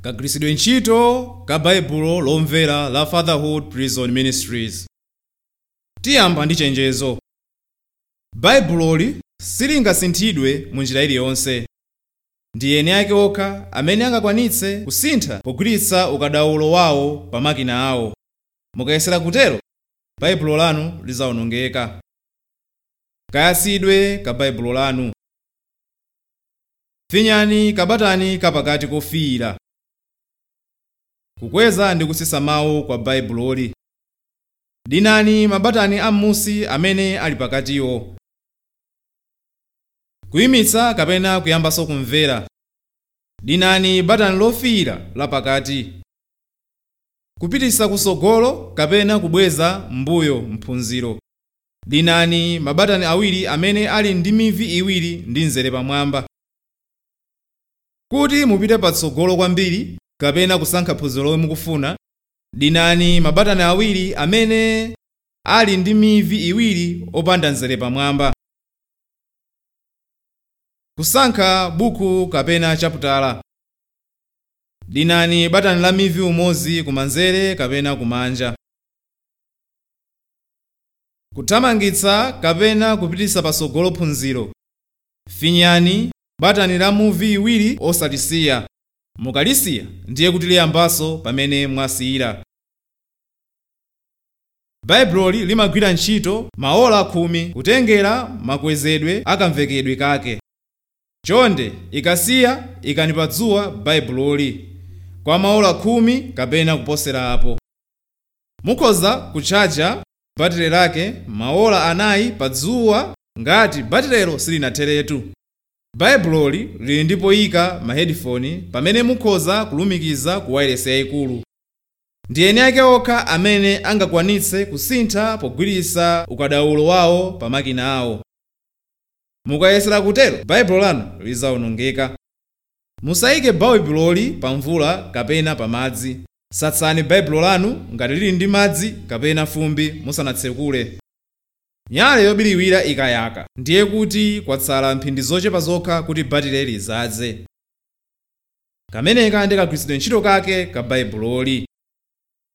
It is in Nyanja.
kagwiritsidwe ntchito ka baibulo lomvera la fatherhood prison ministries tiyamba ndi chenjezo baibuloli silingasinthidwe mu njira iliyonse ndi eni ake okha amene angakwanitse kusintha pogwiritsa ukadaulo wawo pa makina awo mukayesera kutero baibulo lanu lizawonongeka kayasidwe ka baibulo lanu finyani kabatani kapakati kofiira kukweza ndi kusisa mawu kwa baibuloli dinani mabatani am'musi amene ali pakatiwo kuyimitsa kapena kuyambanso kumvera dinani batani lofiira lapakati kupititsa kusogolo kapena kubweza mbuyo mphunziro dinani mabatani awiri amene ali ndi mivi iwiri ndi mzere pamwamba kuti mupite patsogolo kwambiri kapena kusankha phunziro lomwe mukufuna dinani mabatani awiri amene ali ndi mivi iwiri opanda mzere pamwamba kusankha buku kapena chaputala dinani batani la mivi umodzi kumanzere kapena kumanja kuthamangitsa kapena kupititsa patsogolo phunziro finyani batani la muvi iwiri osalisiya mukalisiya ndiye kuti liyambanso pamene mwasiyira baibuloli limagwira ntchito maola khumi kutengera makwezedwe akamvekedwe kake chonde ikasiya ikani pa dzuwa baibuloli kwa maola khumi kapena kuposera apo mukhoza kutchaja batire lake maola anayi pa dzuwa ngati batirelo silinatheretu baibuloli lili ndi poyika ma headphone pamene mukhoza kulumikiza ku wireless yayikulu ndi eni ake okha amene angakwanitse kusintha pogwiritsa ukadaulo wawo pa makina awo mukayesera kutero baibulo lanu lizawonongeka musayike baibuloli pa mvula kapena pa madzi satsani baibulo lanu ngati lili ndi madzi kapena fumbi musanatsekule nyale yobiriwira ikayaka ndiye kuti kwatsala mphindi zochepa zokha kuti batire lidzaze kameneka ndi kagwiritsidwe ntchito kake ka baibuloli